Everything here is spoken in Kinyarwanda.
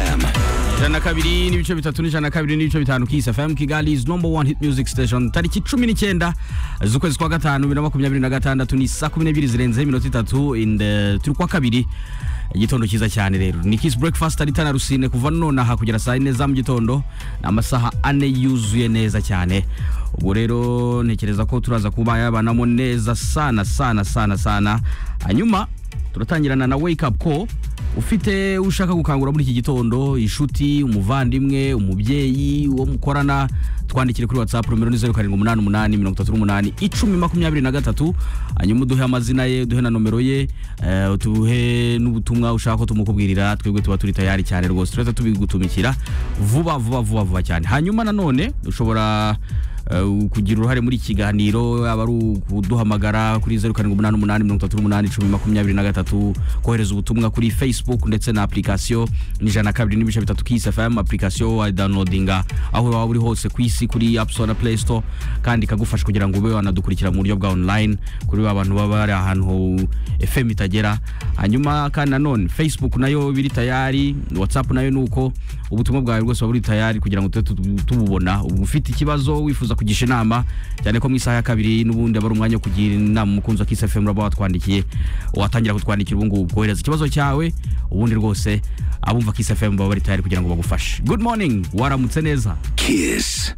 ijana na kabiri n'ibice bitatu n'ijana na kabiri n'ibice bitanu kisi fm kigali is number one hit music station tariki cumi n'icyenda z'ukwezi kwa gatanu bibiri na makumyabiri na gatandatu ni saa kumi n'ebyiri zirenzeho iminota itatu and, eh, turi kwa kabiri igitondo cyiza cyane rero ni kisi breakfast ari tana rusine kuva nonaha kugera saa yine za mu gitondo ni amasaha ane yuzuye neza cyane ubwo rero ntekereza ko turaza kuba yabanamo neza sana sana sana sana hanyuma turatangirana na wake up call ufite ushaka gukangura muri iki gitondo inshuti umuvandimwe umubyeyi uwo mukorana twandikire kuri whatsapp nomero ni zeru karindwi umunani umunani mirongo itatu n'umunani icumi makumyabiri na gatatu hanyuma uduhe amazina ye uduhe na nomero ye eh, uduhe n'ubutumwa ushaka ko tumukubwirira twebwe tuba turi tayari cyane rwose turahita tubigutumikira vuba vuba vuba vuba cyane hanyuma nanone ushobora Uh, kugira uruhare muri iki kiganiro yaba ari ukuduhamagara kuri zeru karindwi umunani umunani mirongo itatu n'umunani icumi makumyabiri na gatatu kohereza ubutumwa kuri facebook ndetse na application n'ijana na kabiri n'ibice bitatu kisi fm application wayidownloadinga aho waba uri hose ku isi kuri app store na play store kandi ikagufasha kugira ngo ube wanadukurikira mu buryo bwa online kuri ba bantu baba bari ahantu fm itagera hanyuma kandi nanone facebook nayo biri tayari whatsapp nayo ni uko ubutumwa bwawe bwose buba buri tayari kugira ngo tube tu- tububona ubu ufite ikibazo wifuza kugisha inama cyane ko mu isaha ya kabiri n'ubundi aba ari umwanya wo kugira inama umukunzi wa Kiss FM uraba watwandikiye watangira kutwandikira ubu ngubu kohereza ikibazo cyawe ubundi rwose abumva Kiss FM baba bari tayari kugira ngo bagufashe good morning waramutse neza Kiss.